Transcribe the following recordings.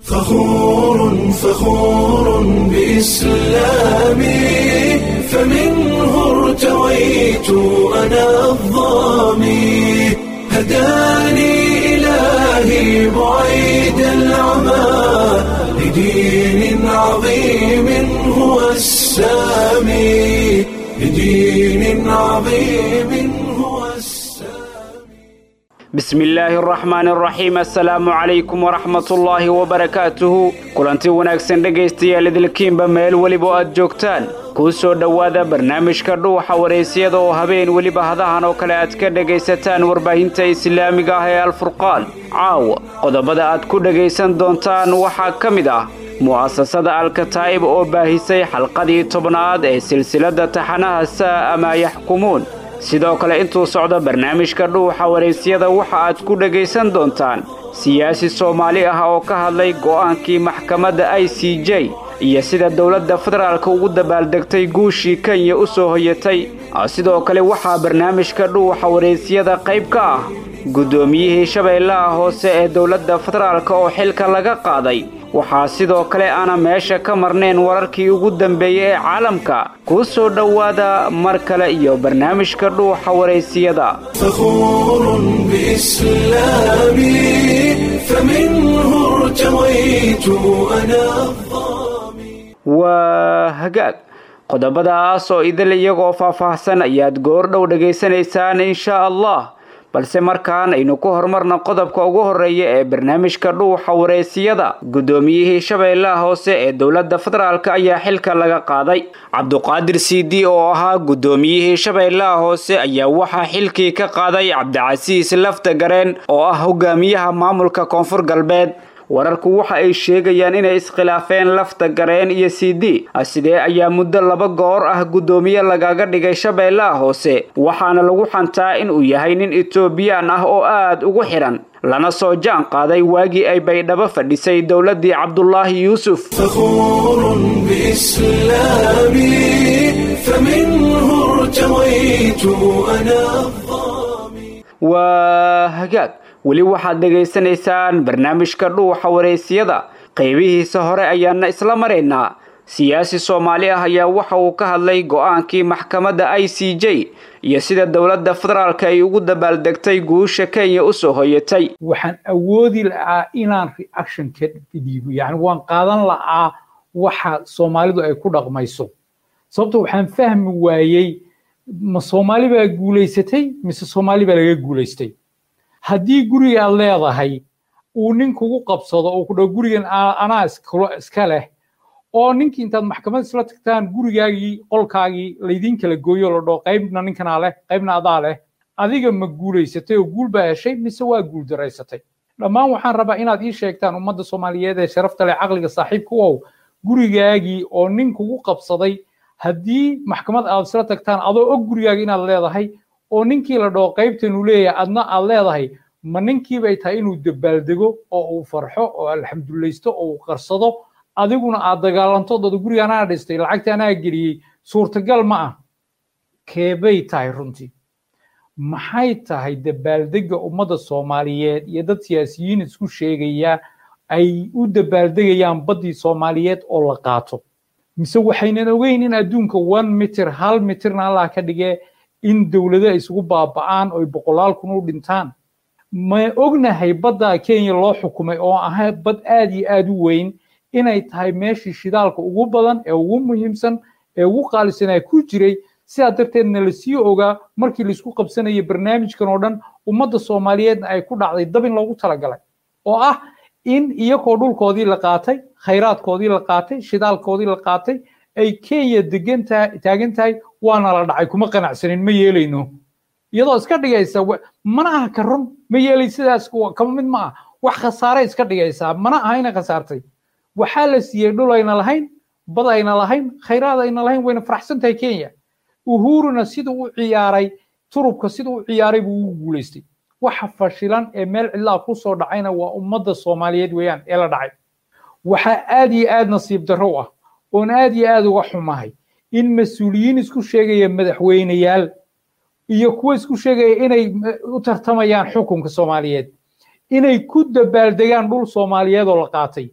فخور فخور بإسلامي فمنه ارتويت أنا الظامي هداني إلهي بعيد العمى لدين عظيم هو السامي لدين عظيم هو السامي bismi illaahi araxmaani araxiim assalaamu calaykum waraxmatullaahi wabarakaatuhu kulanti wanaagsan dhegaystayaal idilkiinba meel weliba oo aad joogtaan kuu soo dhowaada barnaamijka dhuuxa wareysiyada oo habeen weliba hadahan oo kale aad ka dhegaysataan warbaahinta islaamiga ah ee alfurqaan caawa qodobada aad ku dhegaysan doontaan waxaa ka mid ah mu'asasada alkataa'ib oo baahisay xalqadii tobnaad ee silsiladda taxanaha saa amaa yaxkumuun sidoo kale intuu socdo barnaamijka dhuuxa waraysyada waxa aad ku dhegaysan doontaan siyaasi soomaali ah oo ka hadlay go'aankii maxkamadda i c j iyo sida dowladda federaalka ugu dabaaldegtay guushii kenya u soo hoyatay sidoo kale waxaa barnaamijka dhuuxa waraysyada qayb ka ah guddoomiyihii shabeellaha hoose ee dowladda federaalka oo xilka laga qaaday waxaa sidoo kale aana meesha ka marnayn wararkii ugu dambeeyey ee caalamka kuu soo dhowaada mar kale iyo barnaamijka dhuuxa waraysiyada فخور بإسلامي فمنه ارتويت أنا الظامي waa hagaag qodobadaas oo idil iyagoo faahfaahsan ayaad goordhow dhegaysanaysaan insha allah balse markaan aynu ku horumarna qodobka ugu horeeya ee barnaamijka dhuuxa wareysiyada guddoomiyihii shabeellaha hoose ee dowladda federaalk ayaa xilka laga qaaday cabduqaadir cd oo ahaa guddoomiyihii shabeellaha hoose ayaa waxaa xilkii ka qaaday cabdicasiis lafta gareen oo ah hogaamiyaha maamulka koonfur galbeed wararku waxa ay sheegayaan inay iskhilaafeen lafta gareen iyo c d sidee ayaa muddo laba goor ah guddoomiye lagaga dhigay shabeellaha hoose waxaana lagu xantaa inuu yahay nin etoobiyaan ah oo aad ugu xidhan lana soo jaan qaaday waagii ay baydhabo fadhisay dowladdii cabdulaahi yuusuf فخور بإسلامي فمنه ارتويت أنا الظامي waa hagaag weli waxaad dhegaysanaysaan barnaamijka dhuuxa waraysyada qaybihiisa hore ayaana isla maraynaa siyaasi soomaali ah ayaa waxa uu ka hadlay go-aankii maxkamadda i c j iyo sida dowladda federaalka ay ugu dabaaldegtay guusha kenya u soo hoyatay waxaan awoodi la'aa inaan reaction ka dhiibo yani waan qaadan la'aa waxa soomaalidu ay ku dhaqmayso sababto waxaan fahmi waayey ma soomaali baa guulaysatay mise soomaali baa laga guulaystay haddii guriga aad leedahay uu nin kugu qabsado oo ku dhaho gurigan anaa iska leh oo ninkii intaad maxkamad isla tagtaan gurigaagii qolkaagii laydin kala gooyo la dhaho qaybna ninkanaa leh qaybna adaa leh adiga ma guulaysatay oo guul baa heshay mise waa guul daraysatay dhammaan waxaan rabaa inaad ii sheegtaan ummadda soomaaliyeed ee sharafta leh caqliga saaxiibka u ow gurigaagii oo nin kugu qabsaday haddii maxkamad aad isla tagtaan adoo og gurigaaga inaad leedahay oo ninkii la dhaho qaybtan uu leeyahay adna aad leedahay ma ninkii bay tahay inuu dabaaldego oo uu farxo oo alxamdulilaysto oo uu qarsado adiguna aad dagaalanto dada guriga anaa dhistay lacagta anaa geliyey suurtagal ma ah keebay tahay runtii maxay tahay dabaaldega ummadda soomaaliyeed iyo dad siyaasiyiin isku sheegaya ay u dabaaldegayaan baddii soomaaliyeed oo la qaato mise waxaynan ogeyn in adduunka one mitir hal mitirna allah ka dhigee in dowlado ay isugu baaba'aan oo boqolaal kun u dhintaan ma ognahay badda kenya loo xukumay oo ahaa bad aad iyo aad u weyn inay tahay meeshii shidaalka ugu badan ee ugu muhiimsan ee ugu qaalisanaa ku jiray sidaa darteedna la sii ogaa markii laisku qabsanayay barnaamijkan oo dhan ummadda soomaaliyeedna ay ku dhacday dabin loogu talagalay oo ah in iyagoo dhulkoodii la qaatay khayraadkoodii la qaatay shidaalkoodii la qaatay ay kenya degan tahay taagan tahay waana la dhacay kuma qanacsanin ma yeelayno iyadoo iska dhigaysa mana aha ka run ma yeelay sidaas kama mid ma ah wax khasaare iska dhigaysaa mana aha ina khasaartay waxaa la siiyey dhul ayna lahayn bad ayna lahayn khayraad ayna lahayn wayna faraxsan tahay kenya uhuruna siduu u ciyaaray turubka siduu u ciyaaray buu ugu guulaystay waxa fashilan ee meel cidlaa ku soo dhacayna waa ummadda soomaaliyeed weeyaan ee la dhacay waxaa aad iyo aad nasiib darro ah oon aad iyo aad uga xumahay in mas-uuliyiin isku sheegaya madaxweyneyaal iyo kuwa isku sheegaya inay u tartamayaan xukunka soomaaliyeed inay ku dabaaldegaan dhul soomaaliyeed oo la qaatay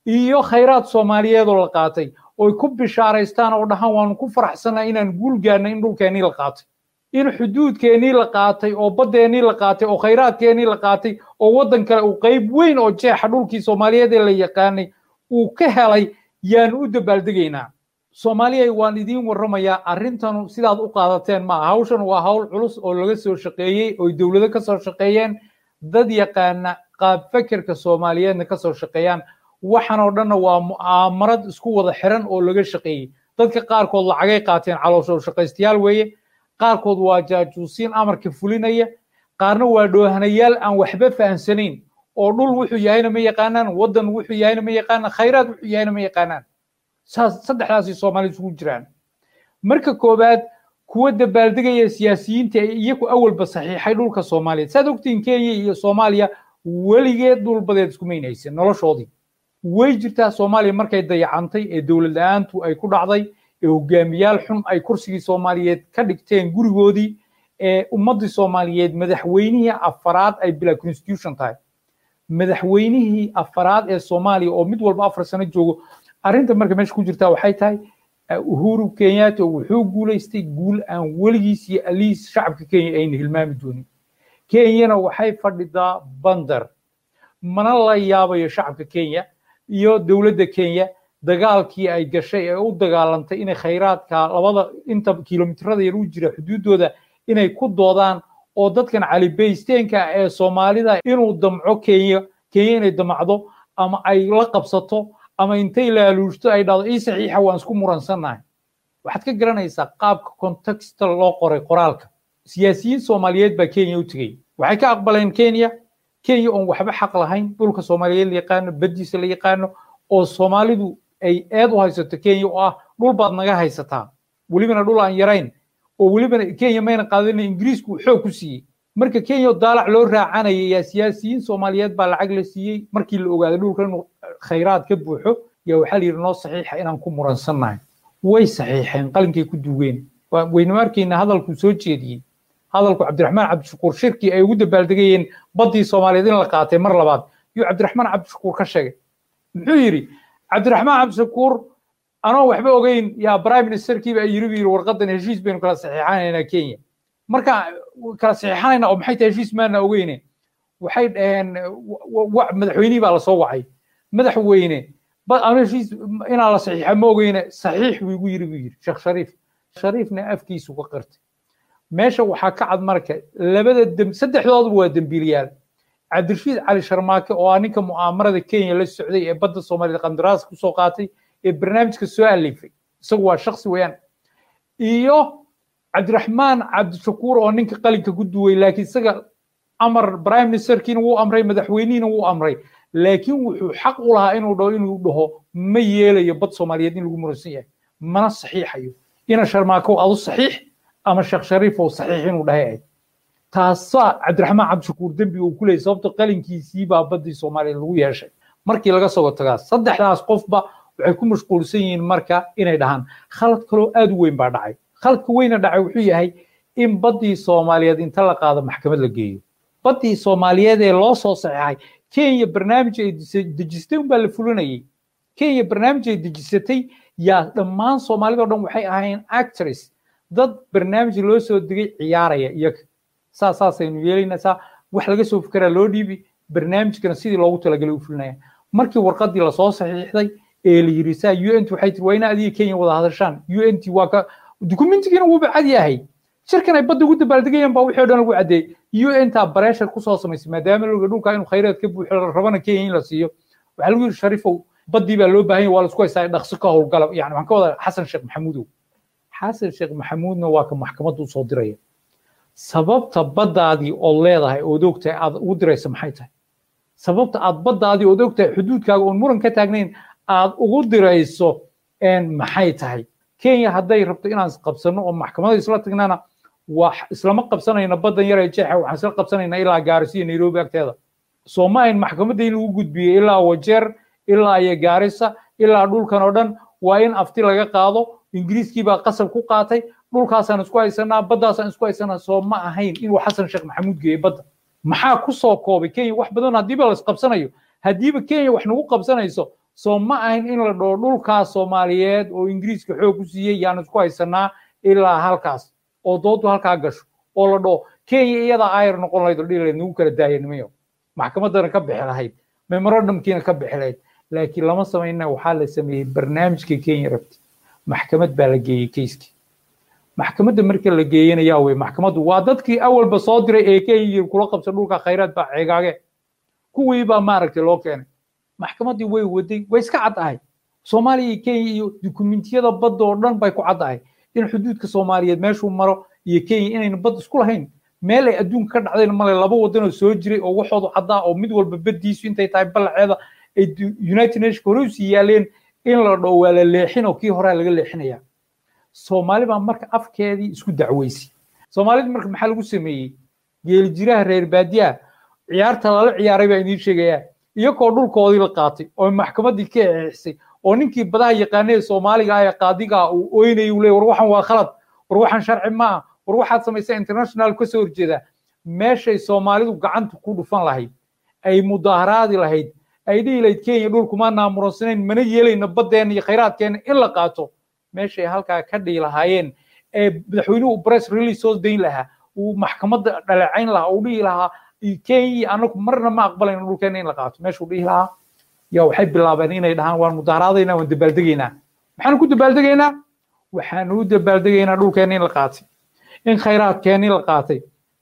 iyo khayraad soomaaliyeed oo la qaatay oy ku bishaaraystaan oo dhahaan waanu ku faraxsanaa inaan guul gaarnay in dhulkeennii la qaatay in xuduudkeennii la qaatay oo baddeennii la qaatay oo khayraadkeennii la qaatay oo waddan kale uu qayb weyn oo jeexa dhulkii soomaaliyeed ee la yaqaanay uu ka helay yaanu u dabaaldegaynaa soomaaliya waan idiin warramayaa arrintanu sidaad u qaadateen maaha hawshan waa hawl culus oo laga soo shaqeeyey oo dowlado ka soo shaqeeyeen dad yaqaana qaab fekerka soomaaliyeedna ka soo shaqeeyaan waxan oo dhanna waa mu'aamarad isku wada xiran oo laga shaqeeyey dadka qaarkood lacagay qaateen caloosho shaqaystayaal weeye qaarkood waa jaajuusiin amarka fulinaya qaarna waa dhoohanayaal aan waxba fahamsanayn oo dhul wuxuu yahayna ma yaqaanaan waddan wuxuu yahayna ma yaqaanaan khayraad wuxuu yahayna ma yaqaanaan saas saddexdaasay soomaali isugu jiraan marka koowaad kuwa dabaaldegaya siyaasiyiinta ee iyagu awalba saxiixay dhulka soomaaliyeed saad ogtiin kenya iyo soomaaliya weligeed dhulbadeed iskumaynaysa noloshoodii way jirtaa soomaaliya markay dayacantay ee dowlad la-aantu ay ku dhacday ee hogaamiyaal xun ay kursigii soomaaliyeed ka dhigteen gurigoodii ee ummaddii soomaaliyeed madaxweynihii afaraad ay bila constitution tahay madaxweynihii afaraad ee soomaaliya oo mid walba afar sano joogo arrinta marka meesha ku jirtaa waxay tahay uhuru kenyatta wuxuu guulaystay guul aan weligiis iyo aliis shacabka kenya ayna hilmaami doonin kenyana waxay fadhidaa bandar mana la yaabayo shacabka kenya iyo dowladda kenya dagaalkii ay gashay ee u dagaalantay inay khayraadka labada inta kilomitirada yar u jira xuduuddooda inay ku doodaan oo dadkan calibaysteenka ee soomaalida inuu damco kenya kenya inay damacdo ama ay la qabsato ama intay laaluushto ay dhahdo ii saxiixa waan isku muransannahay waxaad ka garanaysaa qaabka contexta loo qoray qoraalka siyaasiyiin soomaaliyeed baa kenya u tegey waxay ka aqbaleen kenya kenya oon waxba xaq lahayn dhulka soomaaliyeed la yaqaano baddiisa la yaqaano oo soomaalidu ay eed u haysato kenya oo ah dhul baad naga haysataa welibana dhul aan yarayn oo welibana kenya mayna qaadana ingiriisku uu xoog ku siiyey marka kenya daalac loo raacanaya yaa siyaasiyiin soomaaliyeed baa lacag la siiyey markii la ogaaday dhulka inuu khayraad ka buuxo yaa waxaa la yidhi noo saxiixa inaan ku muransannahay way saxiixeen qalinkay ku duugeen waynu arkayna hadalkuu soo jeediyey hadalku cabdiraxmaan cabdishakuur shirkii ay ugu dabaaldegayeen baddii soomaaliyeed in la qaatay mar labaad yuu cabdiraxmaan cabdishakuur ka sheegay muxuu yidhi cabdiraxmaan cabdishakuur anoo waxba ogeyn yaa prime ministerkiiba ay yiri bu yidhi warqadan heshiis baynu kala saxiixanaynaa kenya marka kala saxiixanayna oo maxay tahay heshiis maana ogeyne waxay dhaheen madaxweynihii baa lasoo wacay madaxweyne anu heshiis inaa la saxiixa ma ogeyne saxiix buu igu yiri buu yidhi sheekh shariif shariifna afkiisu ka qirtay meesha waxaa ka cad marka labada dem saddexdooduba waa dembiiliyaal cabdirashiid cali sharmaake oo ah ninka mu'aamarada kenya la socday ee badda soomaaliyed qandaraas kusoo qaatay ee barnaamijka soo alifay isagu waa shaksi weeyaan iyo cabdiraxmaan cabdishakuur oo ninka qalinka ku duway laakiin isaga amar prime ministerkiina wuu amray madaxweynihiina wuu amray laakiin wuxuu xaq u lahaa inuu dhaho inuu dhaho ma yeelayo bad soomaaliyeed in lagu muransan yahay mana saxiixayo ina sharmaakow adu saxiix ama sheekh shariifow saxiix inuu dhahay ahayd taasaa cabdiraxmaan cabdishakuur dembi uu ku leeyay sababto qalinkiisii baa baddii soomaaliyeed lagu yeeshay markii laga soo tagaa saddexdaas qofba waxay ku mashquulsan yihiin marka inay dhahaan khalad kaloo aad u weyn baa dhacay khaladka weyna dhacay wuxuu yahay in baddii soomaaliyeed inta la qaado maxkamad la geeyo baddii soomaaliyeed ee loo soo saxeexay kenya barnaamij ay dejisatay unbaa la fulinayay kenya barnaamij ay dejisatay yaa dhammaan soomaalida o dhan waxay ahayn actress dad barnaamij loo soo degay ciyaaraya iyaga saa saasaynu yeelaynaa saa wax laga soo fikeraa loo dhiibi barnaamijkana sidii loogu talagalay u fulinaya markii warqadii lasoo saxiixday ee la yiri saa u n t waxay tiri waa ina adiga kenya wada hadashaan u n t waa ka dukumentigiina wuuba cad yahay shirkan ay badda ugu dabaaldegayaan baa wixii o dhan lagu caddeeyey u n taa bareshar kusoo samaysay maadaama loga dhulka inuu khayraad ka buuxo la rabana kenya in la siiyo waxaa lagu yiri shariifow baddii baa loo baahan yahay waa la isku haystaa dhaqso ka howlgala yani waxaan ka wadaa xasan sheekh maxamuudow xasan sheekh maxamuudna waa ka maxkamadda usoo diraya sababta baddaadii ood leedahay ood ogtahay aad ugu diraysa maxay tahay sababta aad baddaadii ood ogtahay xuduudkaaga oon muran ka taagnayn aad ugu dirayso maxay tahay kenya hadday rabto inaan qabsano oo maxkamada isla tagnana waa islama qabsanayna baddan yar ee jeexa waxaan isla qabsanaynaa ilaa gaarisa iyo nairobi agteeda soo ma ayn maxkamadda in lagu gudbiyey ilaa wajeer ilaa iyo gaarisa ilaa dhulkan oo dhan waa in afti laga qaado ingiriiskii baa qasab ku qaatay dhulkaasaan isku haysanaa baddaasaan isku haysanaa soo ma ahayn inuu xasan sheekh maxamuud geeyey badda maxaa ku soo koobay kenya wax badan haddiiba la isqabsanayo haddiiba kenya wax nagu qabsanayso soo ma ahayn in la dhaho dhulkaas soomaaliyeed oo ingiriiska xoog ku siiyey yaan isku haysanaa ilaa halkaas oo doodu halkaa gasho oo la dhaho kenya iyadaa ayar noqon lahayd oo dhihi lahayd nagu kala daaya nimayo maxkamaddana ka bixi lahayd memorandumkiina ka bixi lahayd laakiin lama samayna waxaa la sameeyey barnaamijka kenya rabti maxkamad baa la geeyey keiskii maxkamadda marka la geeyana yaa wey maxkamaddu waa dadkii awalba soo diray ee kenya kula qabsa dhulka khayraad baa ceegaage kuwii baa maaragtay loo keenay maxkamaddii way waday way iska caddahay soomaaliya iyo kenya iyo dukumentiyada badda oo dhan bay ku caddahay in xuduudka soomaaliyeed meeshuu maro iyo kenya inayna bad isku lahayn meel ay adduunka ka dhacdayna male laba wadanoo soo jiray oo waxoodu caddaa oo mid walba baddiisu intay tahay ballaceeda ay united nationka hore usii yaaleen in la dhaho waa la leexin oo kii horaa laga leexinaya soomaali baa marka afkeedii isku dacweysay soomaalida marka maxaa lagu sameeyey geeli jiraha reer baadiyaha ciyaarta lala ciyaaray baa idiin sheegayaa iyagoo dhulkoodii la qaatay oo maxkamaddii ka eexisay oo ninkii badaha yaqaanee soomaaliga ah ee qaadiga uu oynayay uu leey war waxan waa khalad war waxan sharci ma ah war waxaad samaysaa international ka soo horjeedaa meeshay soomaalidu gacanta ku dhufan lahayd ay mudaaharaadi lahayd ay dhihi lahayd kenya dhulkuma naamuroonsanayn mana yeelayno baddeenna iyo khayraadkeenna in la qaato meeshay halkaa ka dhihi lahaayeen ee madaxweynuhu press release soo dayn lahaa uu maxkamadda dhaleecayn lahaa uu dhihi lahaa kenya anagu marna ma aqbalayno dhulkeenna in la qaato meeshuu dhihi lahaa yaa waxay bilaabeen inay dhahaan waan mudaaharaadaynaa waan dabaaldegaynaa maxaanu ku dabaaldegaynaa waxaanu u dabaaldegaynaa dhulkeenna in la qaatay in khayraadkeenni la qaatay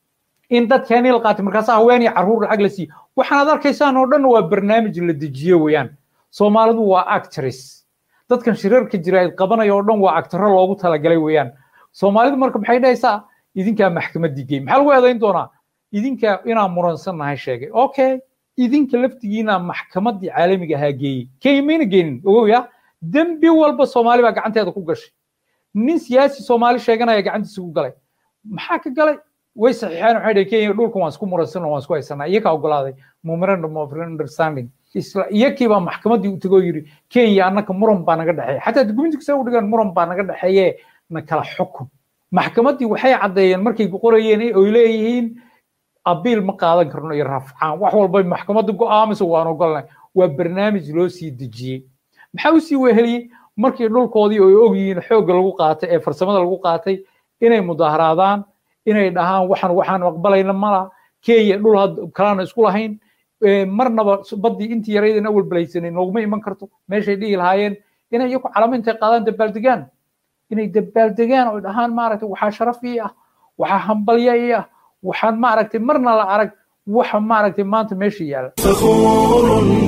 in dadkeenni la qaatay markaasaa haween iyo carruur lacag la siiye waxaanaad arkaysaan oo dhan waa barnaamij la dejiye weeyaan soomaalidu waa actress dadkan shirarka jira ay qabanaya oo dhan waa actaro loogu talagalay weeyaan soomaalidu marka maxay dhahaysaa idinkaa maxkamaddii geey maxaa lagu eedayn doonaa idinka inaan muransannahay sheegay okay idinka laftigiina maxkamaddii caalamiga ahaa geeyey kenya mayna geenin ogow ya dembi walba soomaali baa gacanteeda ku gashay nin siyaasi soomaali sheeganaya gacantiisa ku galay maxaa ka galay way saxiixeen waxay dhaheen kenya dhulkan waan isku muransanno waan isku haysanaa iyakaa ogolaaday memorandum of understanding isla iyakii baa maxkamaddii u tegoo yidhi kenya annaka muran baa naga dhexeeya xataa dukumentiga saa u dhigaan muran baa naga dhexeeye na kala xukun maxkamaddii waxay caddeeyeen markay qorayeen oy leeyihiin abiil ma qaadan karno iyo rafcaan wax walba maxkamadda go'aamaysa waan ogolnay waa barnaamij loo sii dejiyey maxaa u sii weheliyey markii dhulkoodii ay og yihiin xoogga lagu qaatay ee farsamada lagu qaatay inay mudaaharaadaan inay dhahaan waxaan waxaan aqbalayna mala kenya dhul kalaana isku lahayn marnaba baddii intii yaraydan awal balaysanay nooguma iman karto meeshay dhihi lahaayeen inay iyaku calamo intay qaadaan dabaaldegaan inay dabaaldegaan oo dhahaan maaragtay waxaa sharaf ii ah waxaa hambalya ii ah waxaan maaragtay marna la arag waxa maaragtay maanta meesha yaala فخور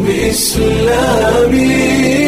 بإسلامي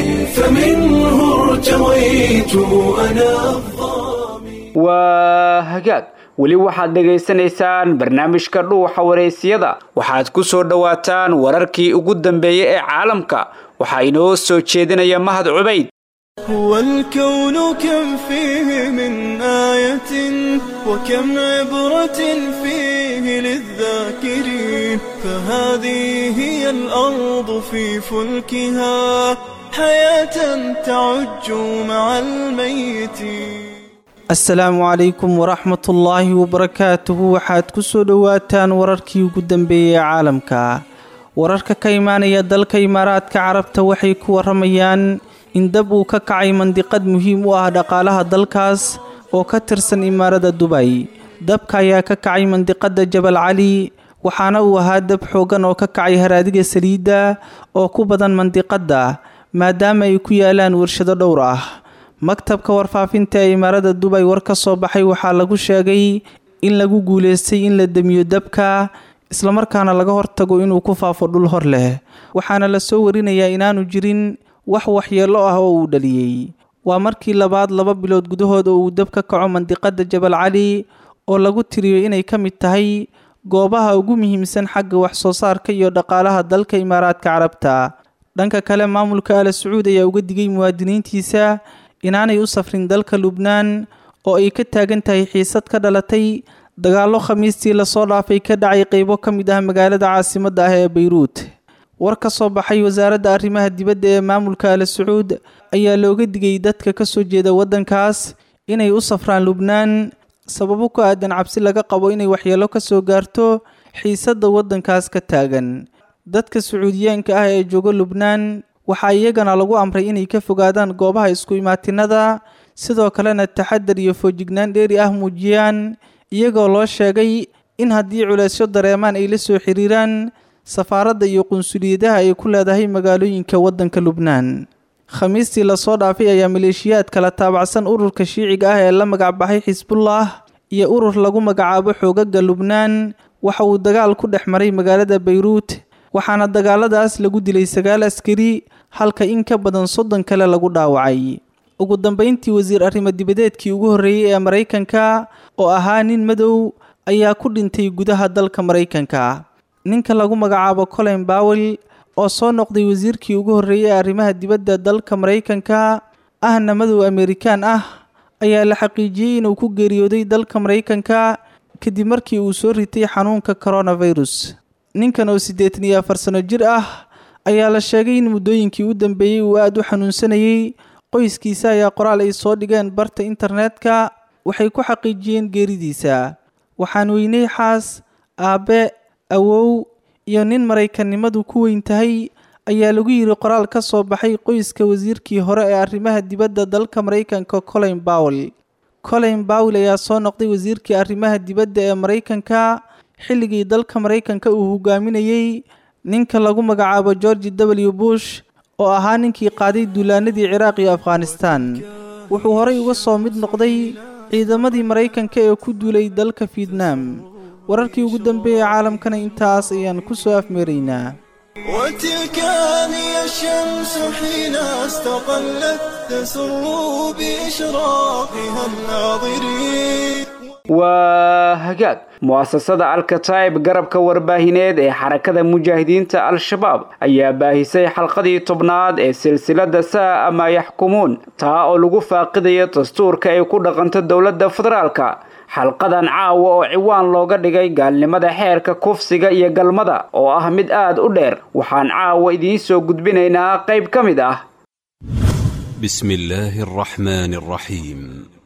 فمنه ارتويت أنا الظامي waa hagaag weli waxaad dhegaysanaysaan barnaamijka dhuuxa wareysiyada waxaad ku soo dhowaataan wararkii ugu dambeeyey ee caalamka waxaa inoo soo jeedinaya mahad cubayd هو الكون كم فيه من آية وكم عبرة فيه للذاكرين فهذه هي الأرض في فلكها حياة تعج مع الميتين asalaamu calaykum waraxmat ullaahi wabarakaatuhu waxaad ku soo dhowaataan wararkii ugu dambeeyey ee caalamka wararka ka imaanaya dalka imaaraadka carabta waxay ku waramayaan in dab uu ka kacay mandiqad muhiim u ah dhaqaalaha dalkaas oo ka tirsan imaarada dubay dabka ayaa ka kacay mandiqada jabal cali waxaana uu ahaa dab xooggan oo ka kacay haraadiga saliidda oo ku badan mandiqadda maadaama ay ku yaalaan warshado dhowr ah maktabka warfaafinta ee imaarada dubay war ka soo baxay waxaa lagu sheegay in lagu guulaystay in la demiyo dabka islamarkaana laga hortago inuu ku faafo dhul hor leh waxaana la soo warinayaa inaanu jirin wax waxyeello ah oo uu dhaliyey waa markii labaad laba bilood gudahood oo uu dab ka kaco mandiqada jabal cali oo lagu tiriyo inay ka mid tahay goobaha ugu muhiimsan xagga wax soo saarka iyo dhaqaalaha dalka imaaraadka carabta dhanka kale maamulka ala sacuud ayaa uga digay muwaadiniintiisa inaanay u safrin dalka lubnaan oo ay ka taagan tahay xiisad ka dhalatay dagaallo khamiistii lasoo dhaafay ka dhacay qeybo ka mid ah magaalada caasimadda ah ee bayruut war ka soo baxay wasaaradda arrimaha dibadda ee maamulka ala sacuud ayaa looga digay dadka ka soo jeeda waddankaas inay u safraan lubnaan sababo ku aadan cabsi laga qabo inay waxyeello ka soo gaarto xiisadda waddankaas ka taagan dadka sacuudiyaanka ah ee jooga lubnaan waxaa iyagana lagu amray inay ka fogaadaan goobaha isku imaatinada sidoo kalena taxadar iyo foojignaan dheeri ah muujiyaan iyagoo loo sheegay in haddii culeysyo dareemaan ay la soo xiriiraan safaaradda iyo qunsuliyadaha ay ku leedahay magaalooyinka waddanka lubnaan khamiistii lasoo dhaafay ayaa maleeshiyaad kala taabacsan ururka shiiciga ah ee la magacbaxay xisbullah iyo urur lagu magacaabo xoogaga lubnaan waxa uu dagaal ku dhex maray magaalada bayruut waxaana dagaaladaas lagu dilay sagaal askari halka in ka badan soddon kale lagu dhaawacay ugu dambeyntii wasiir arrimo dibadeedkii ugu horreeyey ee maraykanka oo ahaa nin madow ayaa ku dhintay gudaha dalka maraykanka ninka lagu magacaabo colin bawel oo soo noqday wasiirkii ugu horreeyey ee arrimaha dibadda dalka maraykanka ahna madow amerikaan ah ayaa la xaqiijiyey inuu ku geeriyooday dalka maraykanka kadib markii uu soo ritay xanuunka coronavirus ninkan oo siddeetan iyo afar sano jir ah ayaa la sheegay in muddooyinkii u dambeeyey uu aada u xanuunsanayey qoyskiisa ayaa qoraal ay soo dhigeen barta internetka waxay ku xaqiijiyeen geeridiisa waxaan weynay xaas aabbe awow iyo nin maraykannimadu ku weyn tahay ayaa lagu yidhi qoraal ka soo baxay qoyska wasiirkii hore ee arrimaha dibadda dalka maraykanka colin bawel colin bawel ayaa soo noqday wasiirkii arrimaha dibadda ee maraykanka xilligii dalka maraykanka uu hogaaminayey ninka lagu magacaabo georgi w bush oo ahaa ninkii qaaday duulaanadii ciraaq iyo afghanistan wuxuu horay uga soo mid noqday ciidamadii maraykanka ee ku duulay dalka fietnam wararkii ugu dambeeyey caalamkana intaas ayaan ku soo afmeeraynaa وتلك هي الشمس حين استقلت تسر بإشراقها الناظرين waa hagaag mu'asasada alkataib garabka warbaahineed ee xarakada mujaahidiinta al-shabaab ayaa baahisay xalqadii tobnaad ee silsilada saa ama yaxkumuun taa oo lagu faaqidayo dastuurka ay ku dhaqanto dowladda federaalka xalqadan caawa oo ciwaan looga dhigay gaalnimada xeerka kufsiga iyo galmada oo ah mid aad u dheer waxaan caawa idiin soo gudbinaynaa qayb ka mid ah بسم الله الرحمن الرحيم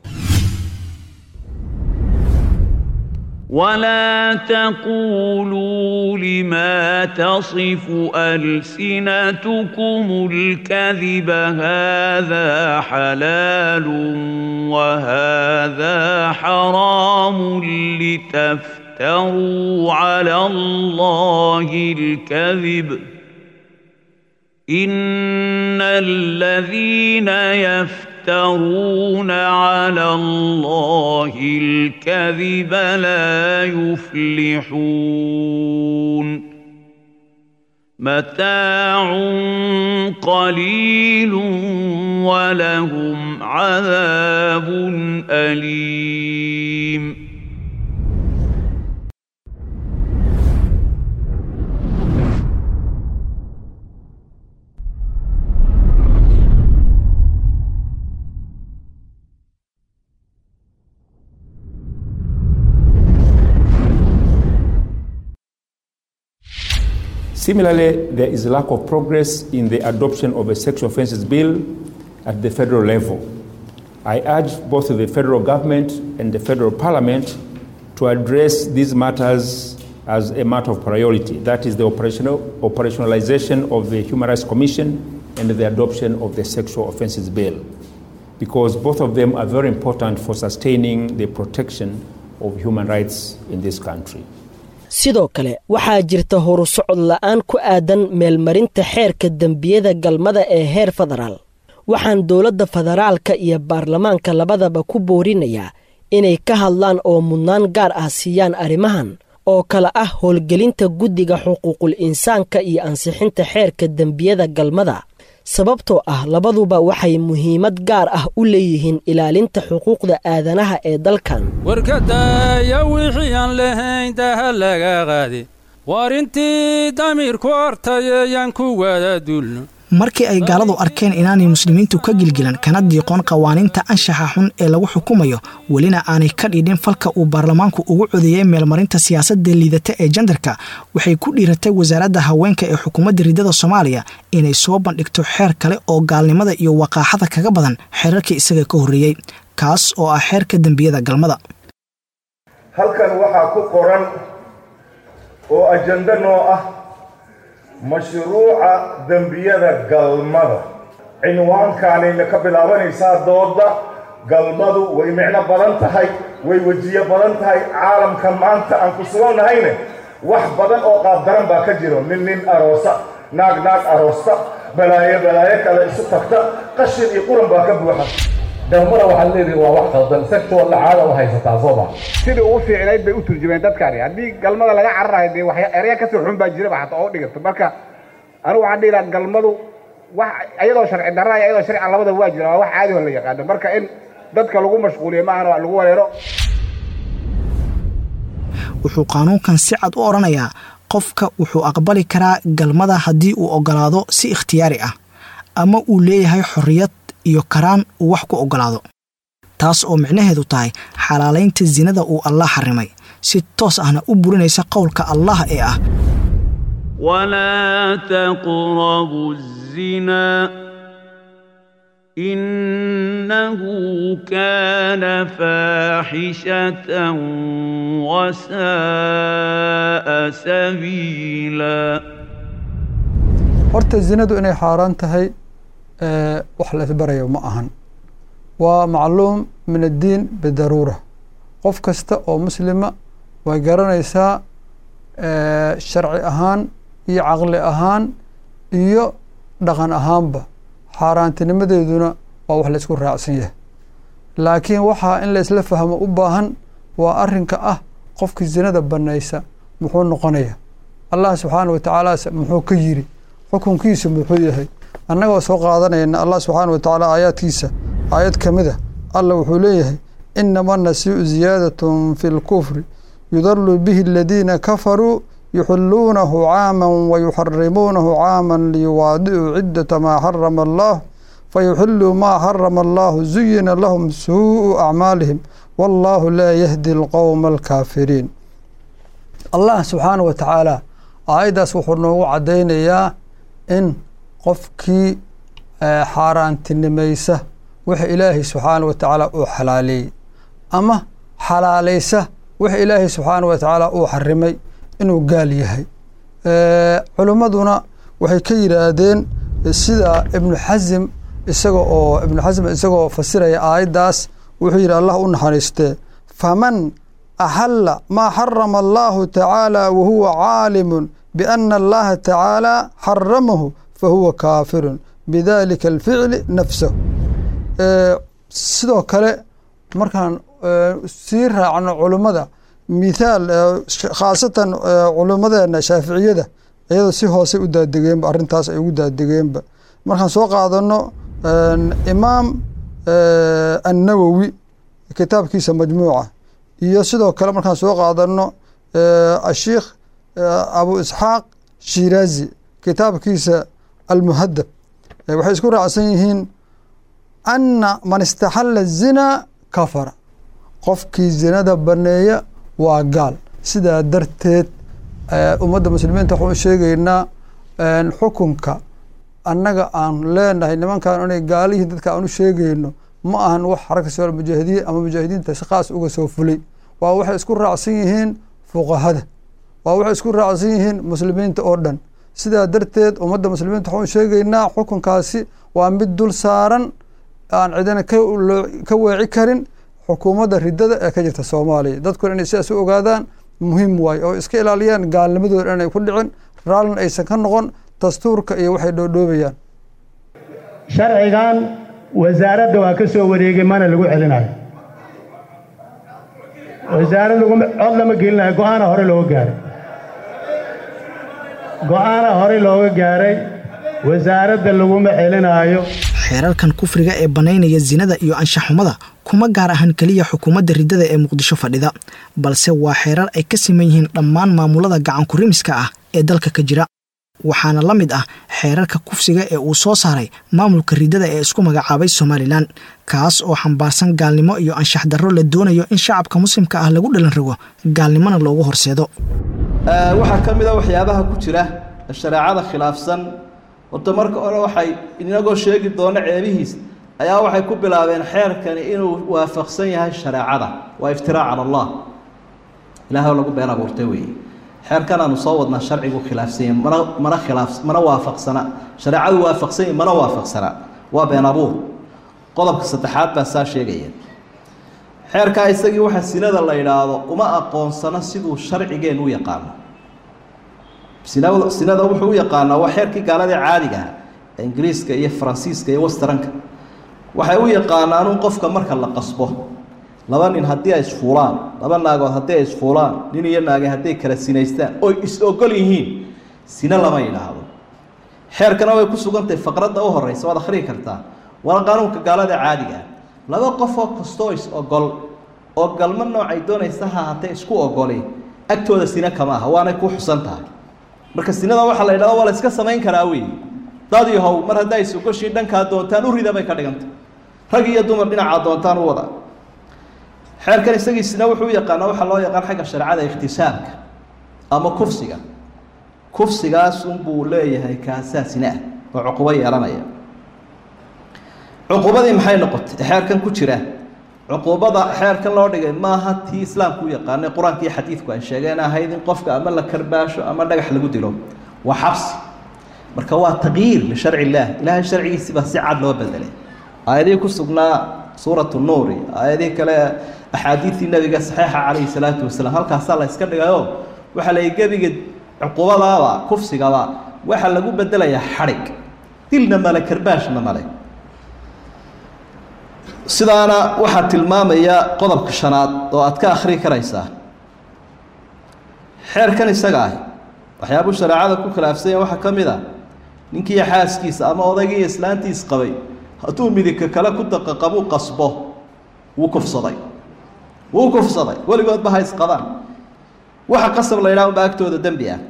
ولا تقولوا لما تصف ألسنتكم الكذب هذا حلال وهذا حرام لتفتروا على الله الكذب إن الذين يفترون على الله الكذب لا يفلحون متاع قليل ولهم عذاب أليم Similarly, there is lack of progress in the adoption of a sexual offences bill at the federal level. I urge both the federal government and the federal parliament to address these matters as a matter of priority. That is the operational, operationalization of the Human Rights Commission and the adoption of the sexual offences bill. Because both of them are very important for sustaining the protection of human rights in this country. sidoo kale waxaa jirta horu socod la'aan ku aadan meelmarinta xeerka dembiyada galmada ee heer federaal waxaan dowladda federaalka iyo baarlamaanka labadaba ku boorinayaa inay ka hadlaan oo mudnaan gaar ah siiyaan arrimahan oo kale ah howlgelinta guddiga xuquuqul insaanka iyo ansixinta xeerka dembiyada galmada sababtoo ah labaduba waxay muhiimad gaar ah u leeyihiin ilaalinta xuquuqda aadanaha ee dalkan warkadaaya wixii aan lahayn daha laga qaadi war intii damiirku ortayayaan ku wada dulno markii ay gaaladu arkeen inaanay muslimiintu ka gilgilan kana diiqoon qawaaniinta anshaxa xun ee lagu xukumayo welina aanay ka dhiidhin falka uu baarlamaanku ugu codeeyey meelmarinta siyaasadda liidata ee jandarka waxay ku dhiiratay wasaaradda haweenka ee xukuumadda riddada soomaaliya inay soo bandhigto xeer kale oo gaalnimada iyo waqaaxada kaga badan xeerarkii isaga ka horreeyey kaas oo ah xeerka dembiyada galmada halkan waxaa ku qoran oo ajando noo ah mashruuca dembiyada galmada cinwaankaanayna ka bilaabanaysaa dooda galmadu way micno badan tahay way wejiyo badan tahay caalamka maanta aan ku sugannahayne wax badan oo qaabdaran baa ka jiro nin nin aroosa naag naag aroosta balaayo balaayo kale isu tagta qashin iyo quran baa ka buuxa galmada waxaad leedihi waa wax qaldan sexual lacaada u haysataa soo ma sidii ugu fiicnayd bay u turjumeen dadkaani haddii galmada laga cararayo dee wax erya kasoo xun baa jiraba xataa oo dhigato marka anigu waxaan dhihi lahaa galmadu wax iyadoo sharci darra iyo iyadoo sharci labada waa jira waa wax caadi oo la yaqaano marka in dadka lagu mashquuliyo maahan waa lagu wareero wuxuu qaanuunkan si cad u odhanayaa qofka wuxuu aqbali karaa galmada haddii uu ogolaado si ikhtiyaari ah ama uu leeyahay xorriyad iyo karaan uu wax ku ogolaado taas oo micnaheedu tahay xalaalaynta sinada uu allah xarimay si toos ahna u burinaysa qowlka allah ee ah ولا تقربوا الزنا إنه كان فاحشة وساء سبيلا horta zinadu inay xaaraan tahay wax la isbarayo ma ahan waa macluum min addiin bidaruura qof kasta oo muslima way garanaysaa sharci ahaan iyo caqli ahaan iyo dhaqan ahaanba xaaraantinimadeeduna waa wax la isku raacsan yahay laakiin waxaa in la isla fahmo u baahan waa arrinka ah qofkii zinada bannaysa muxuu noqonaya allah subxaana wa tacaala muxuu ka yiri xukunkiisa muxuu yahay annagoo soo qaadanayna allah subxaana wa tacaala aayaadkiisa aayad ka mid a allah wuxuu leeyahay inama nasiicu ziyaadatun fi lkufri yudalu bihi aladiina kafaruu yuxiluunahu caaman wayuxarimuunahu caaman liyuwaadicuu ciddata maa xarama allah fayuxiluu maa xarama allahu zuyina lahum suu'u acmaalihim wallaahu laa yahdi alqowma alkaafiriin allah subxaana wa tacaala aayaddaas wuxuu noogu caddaynayaa in qofkii xaaraantinimaysa waxa ilaahay subxaana wa tacaala uu xalaaleeyey ama xalaalaysa waxa ilaahay subxaana wa tacaala uu xarimay inuu gaal yahay culimmaduna waxay ka yidhaahdeen sida ibnu xasim isaga oo ibnu xasim isagoo fasiraya aayaddaas wuxuu yidhi allah u naxariistee faman axalla maa xarama allahu tacaala wahuwa caalimun biana allaha tacaala xaramahu fahuwa kaafirun bidalika alficli nafsahu sidoo kale markaan sii raacno culummada mithaal khaasatan culummadeena shaaficiyada iyadoo si hoose u daadegeenba arrintaas ay ugu daadegeenba markaan soo qaadano imaam annawowi kitaabkiisa majmuuca iyo sidoo kale markaan soo qaadano asheikh abu isxaaq shiraazi kitaabkiisa almuhadab waxay isku raacsan yihiin anna man istaxalla zina kafara qofkii zinada baneeya waa gaal sidaa darteed ummadda muslimiinta waxaan u sheegaynaa xukunka annaga aan leenahay nimankan inay gaalihiin dadka aan u sheegayno ma ahan wax xaragka soo mujaahidiin ama mujaahidiinta si khaas uga soo fulay waa waxay isku raacsan yihiin fuqahada waa waxay isku raacsan yihiin muslimiinta oo dhan sidaa darteed ummadda muslimiinta waxaan u sheegaynaa xukunkaasi waa mid dul saaran aan cidina ka weeci karin xukuumadda ridada ee ka jirta soomaaliya dadkuna inay sidaas u ogaadaan muhiim waaye oo iska ilaaliyaan gaalnimadooda inay ku dhicin raallin aysan ka noqon dastuurka iyo waxay dhoodhoobayaan sharcigan wasaaradda waa ka soo wareegay mana lagu celinayo wasaarad laguma cod lama gelinayo go-aana hore looga gaaray go-aana hore looga gaaray wasaaradda laguma celinaayo xeerarkan kufriga ee bannaynaya sinada iyo anshaxumada kuma gaar ahan keliya xukuumadda riddada ee muqdisho fadhida balse waa xeerar ay ka siman yihiin dhammaan maamulada gacankurimiska ah ee dalka ka jira waxaana la mid ah xeerarka kufsiga ee uu soo saaray maamulka riddada ee isku magacaabay somalilan kaas oo xambaarsan gaalnimo iyo anshax darro la doonayo in shacabka muslimka ah lagu dhalan rago gaalnimona loogu horseedo waxaa ka mid a waxyaabaha ku jira shareecada khilaafsan horta marka hore waxay inagoo sheegi doono ceebihiis ayaa waxay ku bilaabeen xeerkani inuu waafaqsan yahay shareecada waa iftiraac cala allah ilaah lagu been abuurtay weeye xeerkan aanu soo wadnaa sharcigu khilaafsanya mana mana khilaaf mana waafaqsana shareecadu waafaqsanya mana waafaqsana waa been abuur qodobka saddexaad baa saa sheegaya xeerkaa isagii waxa sinada la yidhaahdo uma aqoonsano siduu sharcigeennu u yaqaano sinada sinada wuxuu u yaqaanaa waa xeerkii gaaladii caadiga ah ee ingiriiska iyo faransiiska iyo westranka waxay u yaqaanaan un qofka marka la qasbo laba nin haddii ay isfuulaan laba naagood haddii ay isfuulaan nin iyo naage hadday kala sinaystaan oy is ogol yihiin sine lama yidhaahdo xeerkana way ku sugantahay faqradda u horeysa waad akhriyi kartaa waana qaanuunka gaalada caadiga ah laba qofoo kastoo is ogol oo galmo noocay doonaysa ha haatee isku ogoli agtooda sine kama aha waanay ku xusan tahay marka sinada waxaa la yidhahda waa la iska samayn karaa wey dad yahow mar haddaa is ogoshiin dhankaa doontaan u rida bay ka dhigantay rag iyo dumar dhinacaa doontaan u wada xeerkan isagiisina wuxuu u yaqaanaa waxaa loo yaqaan xagga shareecada ikhtisaabka ama kufsiga kufsigaas unbuu leeyahay kaasaa sine ah oo cuqubo yeelanaya cuqubadii maxay noqotay xeerkan ku jira cuqubada xeerkan loo dhigay maaha tii islaamku u yaqaanay qur-aanka iyo xadiidku ay sheegeen ahayd in qofka ama la karbaasho ama dhagax lagu dilo waa xabsi marka waa taqyiir lisharci illaah ilaahay sharcigiisi baa si cad loo bedelay aayadihii ku sugnaa suuratu nuuri aayadihii kale axaadiidtii nabiga saxiixa calayhi salaatu wasalaam halkaasaa la iska dhigayo waxaa la gebiga cuqubadaaba kufsigaba waxaa lagu bedelayaa xadhig dilna male karbaashna male sidaana waxaa tilmaamaya qodobka shanaad oo aad ka akhri karaysaa xeerkan isaga ah waxyaabuu shareecada ku khilaafsanya waxaa ka mid a ninkiiyo xaaskiisa ama odaygiiyo islaantiis qabay hadduu midigka kale ku daqaqabuu qasbo wuu kufsaday wuu kufsaday weligoodba ha isqabaan waxa qasab la yidhaha unba agtooda dembi ah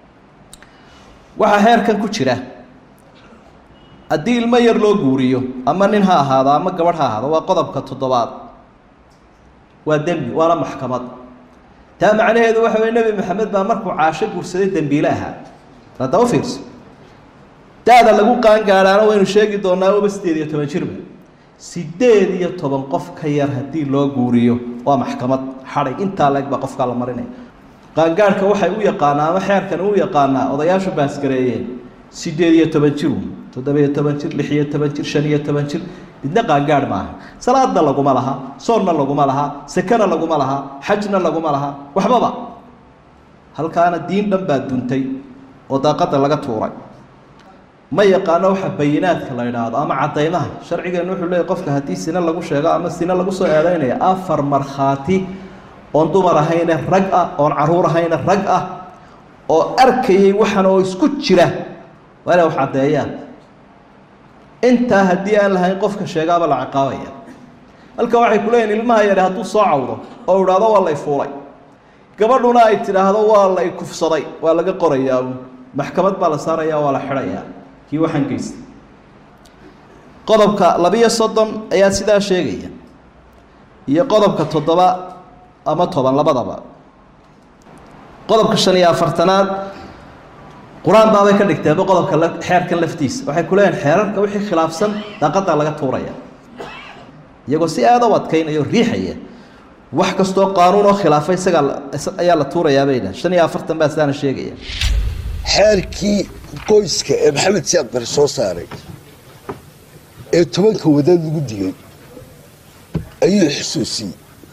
waxaa xeerkan ku jira haddii ilmo yar loo guuriyo ama nin ha ahaado ama gabadh ha ahaado waa qodobka toddobaad waa dembi waana maxkamad taa macnaheedu waxa weye nebi maxamed baa markuu caasho guursaday dembiile ahaa hadda u fiirso da-da lagu qaangaadhaana waynu sheegi doonaa uba sideed iyo toban jirba sideed iyo toban qof ka yar haddii loo guuriyo waa maxkamad xadhig intaa leeg baa qofkaa la marinaya qaangaadhka waxay u yaqaanaa ama xeerkan u yaqaanaa odayaashu baasgareeyeen sideed iyo toban jir toddoba-iyo toban jir lix iyo toban jir shan iyo toban jir midna qaangaadh maaha salaadna laguma laha soonna laguma laha sekena laguma laha xajna laguma laha waxbaba halkaana diin dhan baa duntay oo daaqadda laga tuuray ma yaqaano waxa bayinaadka la yidhaahdo ama caddaymaha sharcigeennu wuxuu leeyahy qofka haddii sine lagu sheego ama sine lagu soo eedeynaya afar markhaati oon dumar ahayne rag ah oon caruur ahayne rag ah oo arkayay waxan oo isku jira waa inay wax caddeeyaan intaa haddii aan lahayn qofka sheegaaba la ciqaabaya halka waxay ku leeyihin ilmaha yare hadduu soo cawdo oo idhaahdo waa lay fuulay gabadhuna ay tidhaahdo waa lay kufsaday waa laga qorayaa maxkamad baa la saaraya waa la xidhayaa kii waxaan geystay qodobka labiyo soddon ayaa sidaa sheegaya iyo qodobka toddoba ama toban labadaba qodobka shan iyo afartanaad qur-aan baabay ka dhigteenba qodobka xeerkan laftiisa waxay ku leeyihin xeerarka wixii khilaafsan daaqadaa laga tuuraya iyagoo si aada u adkaynaya o riixaya wax kastoo qaanuun oo khilaafa isagaa ayaa la tuurayaa bay dhahen shan iyo afartan baa sidaana sheegaya xeerkii qoyska ee maxamed siyaad bare soo saaray ee tobanka wadaad lagu digay ayuu xusuusiyey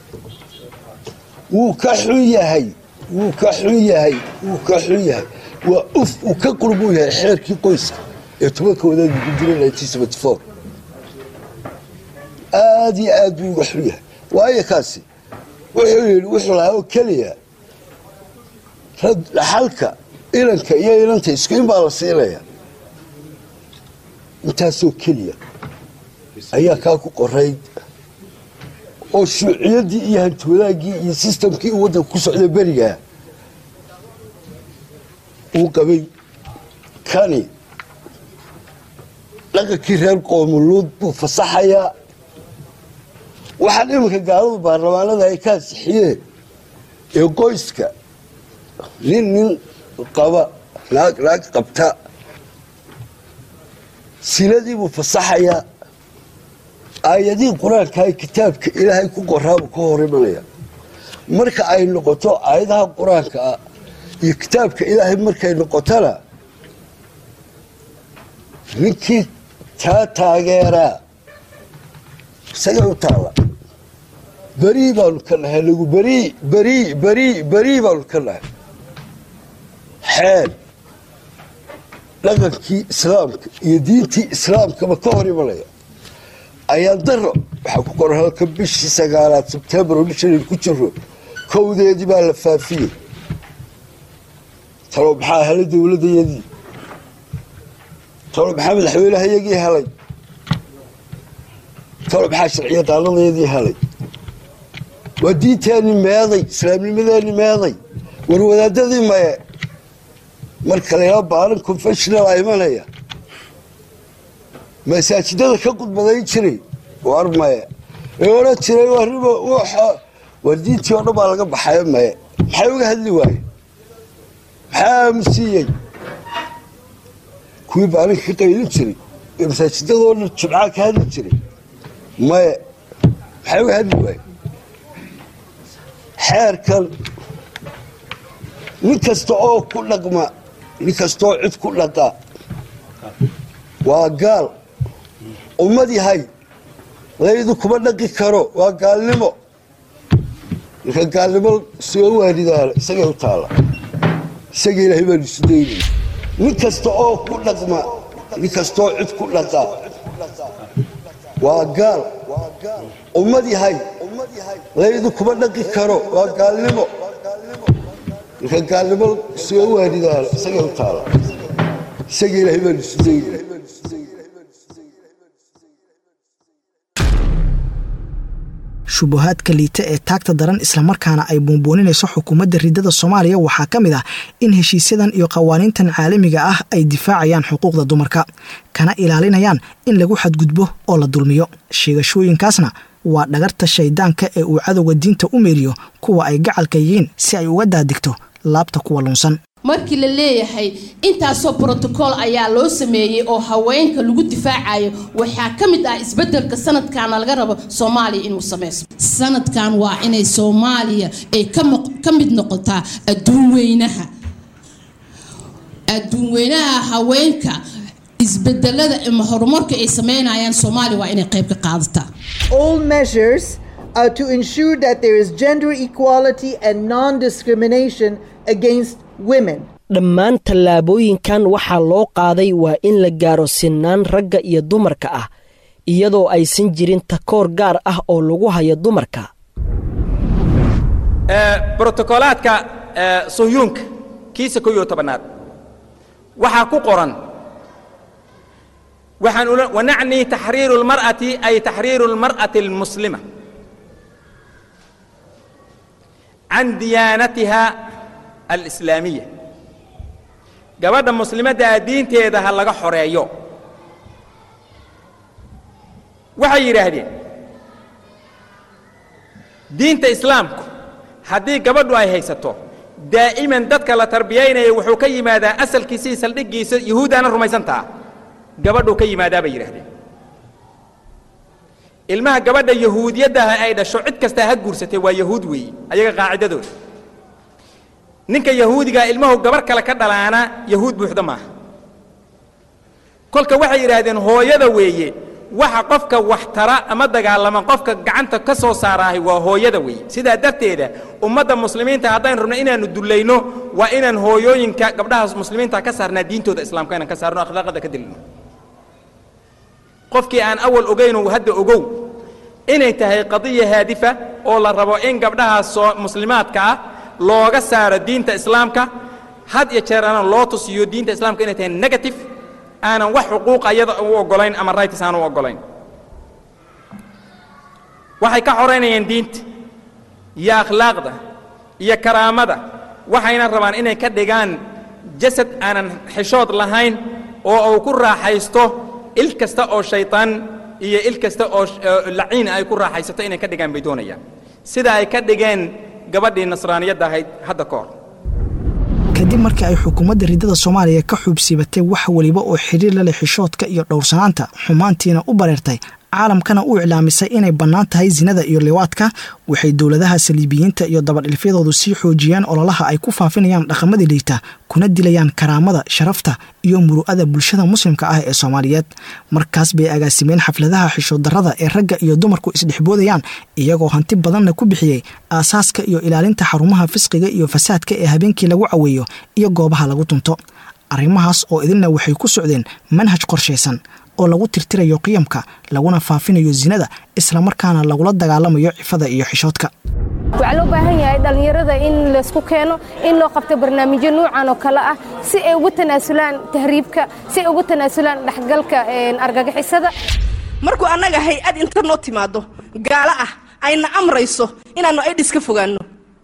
wuu ka xun yahay wuu ka xun yahay wuu ka xun yahay waa uf uu ka qurbuu yahay xeerkii qoyska ee tobanka wadaad lagu dilay aada iyo aad buu uga xun yahay waayo kaasi wuxuu yidhi wuxuu lahaa oo keliya dhaxalka inanka iyo inanta isku in baa la siinaya intaasoo keliya ayaa kaa ku qorayd oo shuuciyaddii iyo hantiwadaaggii iyo sistamkii uu waddanka ku socda berigaa uu qabay kani dhaqankii reer qoomuluud buu fasaxayaa waxaan iminka gaaladu baarlamaanada ay ka ansixiyeen ee qoyska nin nin qaba naag naag qabta sinadii buu fasaxayaa aayadihii qur-aankaa kitaabka ilaahay ku qoraabuu ka hor imanaya marka ay noqoto aayadaha qur-aanka ah iyo kitaabka ilaahay markay noqotona ninkii taa taageeraa isagay u taalla berii baanu ka nahay nagu berii berii berii berii baanu ka nahay xeel dhaqankii islaamka iyo diintii islaamkaba ka hor imanaya ayaan daro waxaa ku qoran halka bishii sagaalaad sebtembar oo bishan ku jiro kowdeedii baa la faafiyey talo maxaa helay dowladdayadii talo maxaa madaxweynehayagii helay talo maxaa sharciyadaanadayadii helay waa diinteenii meeday islaamnimadeenii meeday war wadaadadii maye marka laylaa baalan confessional a imanaya masaajidada ka qudbadayn jiray war maye ee odhan jiray warriba waxa war diintii oo dhan baa laga baxayo maye maxay uga hadli waaye maxaa aamusiiyey kuwii baalinka ka qaylin jiray ee masaajidadoo dhan jimcaa ka hadli jiray maye maxay uga hadli waaye xeerkan nin kasta oo ku dhaqma nin kastaoo cid ku dhaqa waa gaal ummad yahay laydu kuma dhaqi karo waa gaalnimo ninka gaalnimo soo waanidaana isagay u taalla isaga ilaahay baanu isu daynay nin kasta oo ku dhaqma nin kastaoo cid ku dhaqa waa gaal ummad yahay laydu kuma dhaqi karo waa gaalnimo ninka gaalnimo soo waanidaana isagay u taalla isaga ilaahay baanu isu daynay shubahaadka liita ee taagta daran islamarkaana ay buunbuuninayso xukuumadda ridada soomaaliya waxaa ka mid ah in heshiisyadan iyo qawaaniintan caalamiga ah ay difaacayaan xuquuqda dumarka kana ilaalinayaan in lagu xadgudbo oo la dulmiyo sheegashooyinkaasna waa dhagarta shaydaanka ee uu cadowga diinta u meeriyo kuwa ay gacalka yihiin si ay uga daadigto laabta kuwa lunsan markii la leeyahay intaasoo brotocool ayaa loo sameeyey oo haweenka lagu difaacayo waxaa ka mid ah isbedelka sanadkaana laga rabo soomaaliya inuu sameyso sanadkan waa inay soomaaliya ay ka mid noqotaa adduun weynaha adduun weynaha haweenka isbedelada ama horumarka ay sameynayaan soomaaliya waa inay qayb ka qaadataa all measures are to ensure that there is gender equality and non-discrimination against women dhammaan tallaabooyinkan waxaa loo qaaday waa in la gaaro sinaan ragga iyo dumarka ah iyadoo aysan jirin takoor gaar ah oo lagu hayo dumarka brotokolaadka sohyuunka kiisa ko iyo tobanaad waxaa ku qoran waxaan wanacni taxriiru lmar'ati ay taxriiru lmar'ati almuslima can diyaanatiha alislaamiya gabadha muslimadda ah diinteeda ha laga xoreeyo waxay yidhaahdeen diinta islaamku haddii gabadhu ay haysato daa'iman dadka la tarbiyaynaya wuxuu ka yimaadaa asalkiisii saldhiggiisa yuhuuddaana rumaysantaa gabadhuu ka yimaadaa bay yidhahdeen ilmaha gabadha yahuudiyaddaha ay dhasho cid kastaa ha guursatay waa yahuud weeye ayaga qaacidadooda ninka yahuudigaa ilmahu gabar kale ka dhalaana yahuud buuxda maaha kolka waxay yidhaahdeen hooyada weeye waxa qofka wax tara ama dagaalama qofka gacanta ka soo saaraahay waa hooyada weeye sidaa darteeda ummadda muslimiinta haddaynu rabno inaannu dullayno waa inaan hooyooyinka gabdhaha muslimiinta ka saarnaa diintooda islaamka inaan ka saarno akhlaaqada ka dilino qofkii aan awal ogaynu hadda ogow inay tahay qadiya haadifa oo la rabo in gabdhahaas soo muslimaadka ah looga saaro diinta islaamka had iyo jeer aanan loo tusiyo diinta islaamka inay tahay negative aanan wax xuquuq ayada u oggolayn ama rights aan u oggolayn waxay ka xoraynayaan diinta iyo akhlaaqda iyo karaamada waxayna rabaan inay ka dhigaan jasad aanan xishood lahayn oo uu ku raaxaysto il kasta oo shaytaan iyo il kasta oo laciin ay ku raaxaysato inay ka dhigaan bay doonayaan sida ay ka dhigeen gabadhii nasraaniyadda ahayd hadda ka hor kadib markii ay xukuumadda ridada soomaaliya ka xuubsiibatay wax weliba oo xidhiir la leh xishoodka iyo dhowrsanaanta xumaantiina u bareertay caalamkana u iclaamisay inay bannaan tahay sinada iyo liwaadka waxay dowladaha saliibiyiinta iyo dabadhilfyadoodu sii xoojiyeen ololaha ay ku faafinayaan dhaqamada liita kuna dilayaan karaamada sharafta iyo muru'ada bulshada muslimka ah ee soomaaliyeed markaas bay agaasimeen xafladaha xishooddarrada ee ragga iyo dumarku isdhexboodayaan iyagoo hanti badanna ku bixiyey aasaaska iyo ilaalinta xarumaha fisqiga iyo fasaadka ee habeenkii lagu caweeyo iyo goobaha lagu tunto arrimahaas oo idilna waxay ku socdeen manhaj qorshaysan oo lagu tirtirayo qiyamka laguna faafinayo sinada islamarkaana lagula dagaalamayo cifada iyo xishoodka waxaa loo baahan yahay dhallinyarada in laysku keeno in loo qabto barnaamijyo nuucan oo kale ah si ay ugu tanaasulaan tahriibka si ay ugu tanaasulaan dhexgalka argagixisada markuu annaga hay-ad inta noo timaado gaalo ah ayna amrayso inaannu aydhis ka fogaanno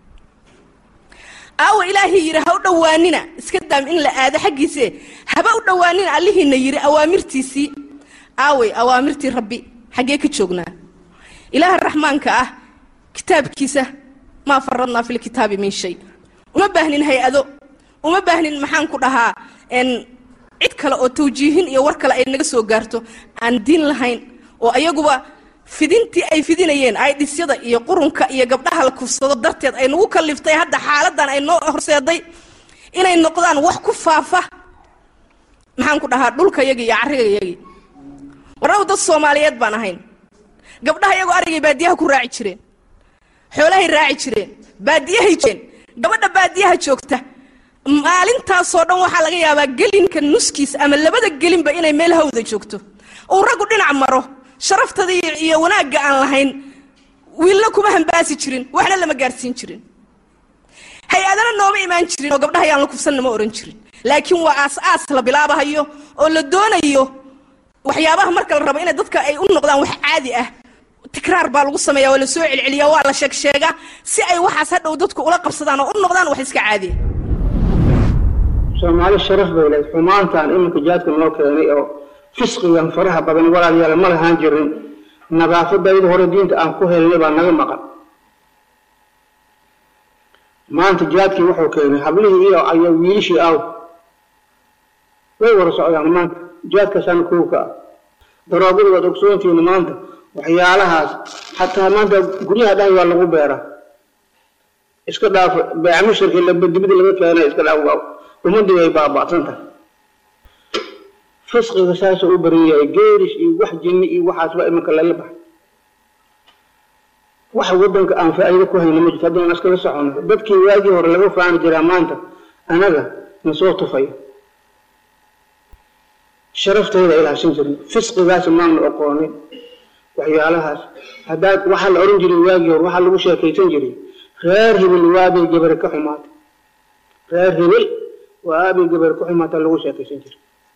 aawa ilaahii yidhi ha u dhowaanina iska daam in la aado xaggiise haba u dhowaanina allihiina yidhi awaamirtiisii aaway awaamirtii rabbi xaggee ka joognaa ilaaha raxmaanka ah kitaabkiisa maa faradnaa filkitaabi min shay uma baahnin hay-ado uma baahnin maxaan ku dhahaa cid kale oo tawjiihin iyo war kale ay naga soo gaarto aan diin lahayn oo ayaguba fidintii ay fidinayeen aydhisyada iyo qurunka iyo gabdhaha la kufsado darteed ay nagu kaliftay hadda xaaladan ay noo horseeday inay noqdaan wax ku faafa maxaan ku dhahaa dhulkayagii iyo carrigayagii warnagu dad soomaaliyeed baan ahayn gabdhaha iyagoo arigay baadiyaha ku raaci jireen xoolahay raaci jireen baadiyahay jireen gabadha baadiyaha joogta maalintaasoo dhan waxaa laga yaabaa gelinka nuskiisa ama labada gelinba inay meel hawda joogto uu raggu dhinac maro sharaftada iyo wanaagga aan lahayn wiilna kuma hambaasi jirin waxna lama gaadhsiin jirin hay-adana nooma imaan jirin oo gabdhaha yaan la kufsanna ma ohan jirin laakiin waa aas-aas la bilaabahayo oo la doonayo waxyaabaha marka la rabo inay dadka ay u noqdaan wax caadi ah tikraar baa lagu sameeya waa la soo celceliya waa la sheeg sheegaa si ay waxaas hadhow dadku ula qabsadaan oo u noqdaan wax iska caadiya soomaali sharaf bay leed xumaantaan iminka jaadka noo keenay oo fisqigan faraha badan walaalayaal ma lahaan jirin nadaafadayda hore diinta aan ku helnay baa naga maqan maanta jaadkii wuxuu keenay hablihii iyo aya wiilishii aw way wada socdaan maanta jaadkaasaana kowka ah daroogada waad ogsoontihiin maanta waxyaalahaas xataa maanta guryaha dhahay waa lagu beeraa iska dhaaf beecmashirkii labadibada laga keenay iska dhaaf waaw ummadii way baaba'san tahay fisqiga saasuu u baran yahay geerish iyo wax jinni iyo waxaasba iminka lala baxay wax waddanka aan faa'iido ku hayno ma jirto haddaan iskala socono dadkii waagii hore laga faani jiraa maanta anaga na soo tufayo sharaftayda ilaashan jirin fisqigaas maanu aqoonin waxyaalahaas haddaad waxaa la oran jiray waagii hore waxaa lagu sheekaysan jiray reer hibil waabay gabare ka xumaatay reer hibil waabay gabare ka xumaata lagu sheekaysan jiray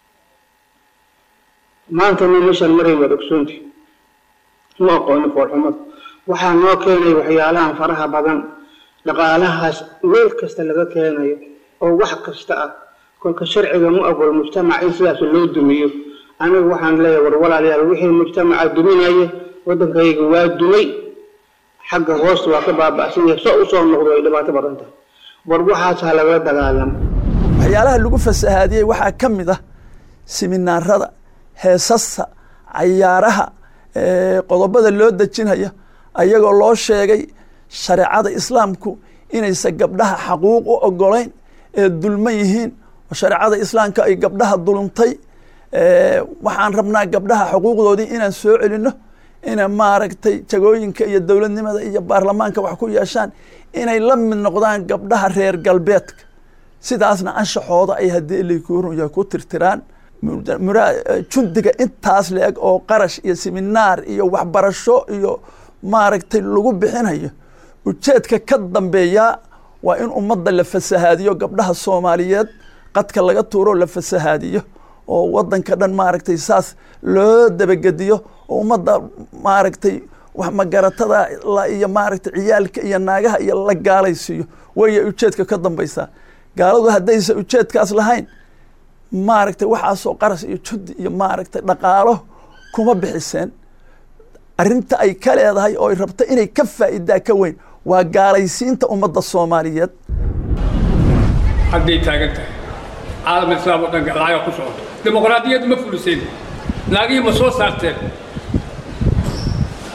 maanta ma meeshaan maray waad ogsoonti ma aqoonin foolxumada waxaa noo keenay waxyaalahan faraha badan dhaqaalahaas meel kasta laga keenayo oo wax kasta ah kolka sharciga mu ogol mujtamac in sidaas loo dumiyo anigu waxaan leeyahay war walaalayaal wixii mujtamaca duminaya waddankayga waa dumay xagga hoosta waa ka baaba'san yahay soo usoo noqdo ay dhibaato badan tahay war waxaas ha lagala dagaalamo waxyaalaha lagu fasahaadiyey waxaa ka mid ah siminaarada heesasta cayaaraha qodobada loo dejinaya ayagoo loo sheegay shareecada islaamku inaysan gabdhaha xaquuq u ogolayn ee dulman yihiin oo shareecada islaamka ay gabdhaha dulumtay waxaan rabnaa gabdhaha xuquuqdoodii inaan soo celinno inay maaragtay jagooyinka iyo dowladnimada iyo baarlamaanka wax ku yeeshaan inay la mid noqdaan gabdhaha reer galbeedka sidaasna anshaxooda ay haddii ilikuurya ku tirtiraan jundiga intaas la-eg oo qarash iyo siminaar iyo waxbarasho iyo maaragtay lagu bixinayo ujeedka ka dambeeyaa waa in ummadda la fasahaadiyo gabdhaha soomaaliyeed qadka laga tuuro la fasahaadiyo oo wadanka dhan maaragtay saas loo dabagediyo oo ummadda maaragtay wax magaratada iyo maaragtay ciyaalka iyo naagaha iyo la gaalaysiiyo waya ujeedka ka dambeysaa gaaladu haddaysan ujeedkaas lahayn maaragtay waxaasoo qaras iyo judi iyo maaragtay dhaqaalo kuma bixiseen arrinta ay ka leedahay oo ay rabto inay ka faa'idaa ka weyn waa gaalaysiinta ummadda soomaaliyeed hadday taagan tahay caalam islaam oo dhan lacaga ku socoto dimuqraadiyaddu ma fuliseen naagihii ma soo saarteen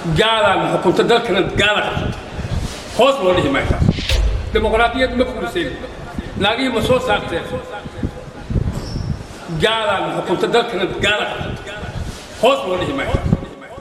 gaalaana xukunta dalkana gaala qabsata hoos loo dhihi maayo taas dimuqraadiyad ma fulisayn naagihii ma soo saarteen gaalaana xukunta dalkana gaala qabsata hoos loo dhihi maayo taas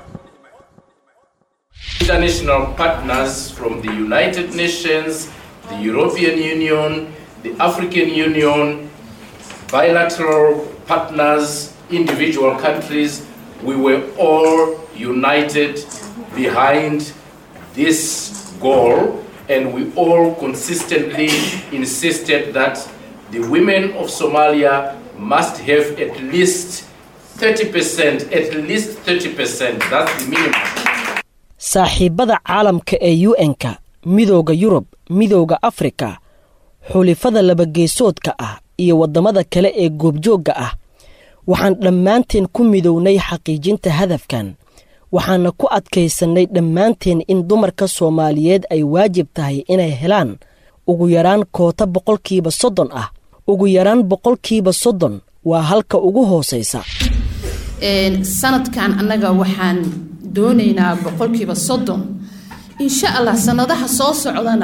international partners from the United Nations, the European Union, the African Union, bilateral partners, individual countries, we were all united behind this goal and we all consistently insisted that the women of Somalia must have at least 30%, at least 30%, that's the minimum. saaxiibbada caalamka ee u n-ka midooda yurub midooda afrika xulifada labageesoodka ah iyo waddamada kale ee goobjoogga ah waxaan dhammaanteen ku midownay xaqiijinta hadafkan waxaana ku adkaysannay dhammaanteen in dumarka soomaaliyeed ay waajib tahay inay helaan ugu yaraan koota boqolkiiba soddon ah ugu yaraan boqolkiiba soddon waa halka ugu hoosaysa sanadkan annaga waxaan doonaynaa boqolkiiba soddon insha allah sanadaha soo socdana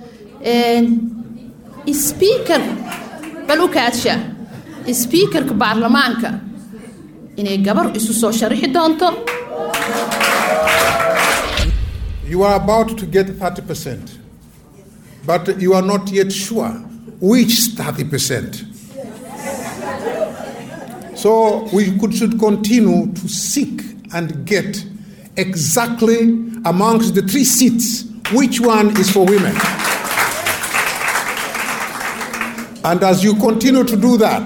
sbiikar bal u kaadsha sbiikarka baarlamaanka inay gabar isu soo sharixi doonto You are about to get 30%, but you are not yet sure which 30%. So we could, should continue to seek and get exactly amongst the three seats which one is for women. And as you continue to do that,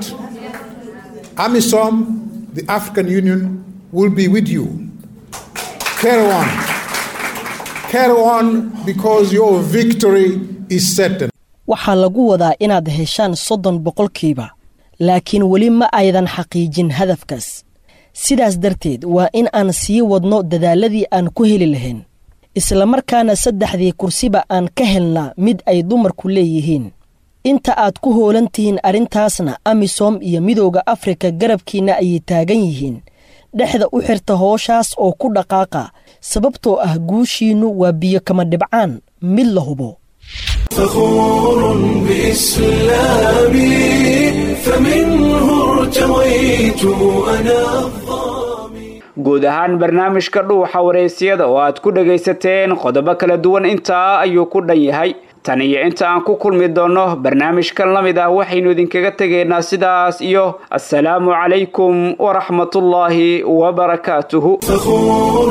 AMISOM, the African Union, will be with you. Carry on. Carry on because your victory is certain. waxaa lagu wadaa inaad heshaan soddon boqolkiiba laakiin weli ma aydan xaqiijin hadafkaas sidaas darteed waa in aan sii wadno dadaaladii aan ku heli lahayn islamarkaana saddexdii kursiba aan ka helnaa mid ay dumarku leeyihiin inta aad ku hoolan tihiin arrintaasna amisom iyo midooda afrika garabkiinna ayay taagan yihiin dhexda u xirta hooshaas oo ku dhaqaaqa sababtoo ah guushiinnu waa biyo kama dhibcaan mid la hubo فخور بإسلامي فمنه ارتويت أنا guud ahaan barnaamijka dhuuxa wareysiyada oo aad ku dhagaysateen qodobo kala duwan intaa ayuu ku dhan yahay tan iyo inta aan ku kulmi doonno barnaamijkan la mid ah waxaynu idinkaga tegaynaa sidaas iyo assalaamu calaykum waraxmatullaahi wabarakaatuhu فخور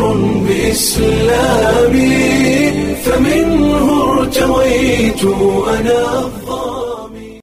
بإسلامي فمنه ارتويت أنا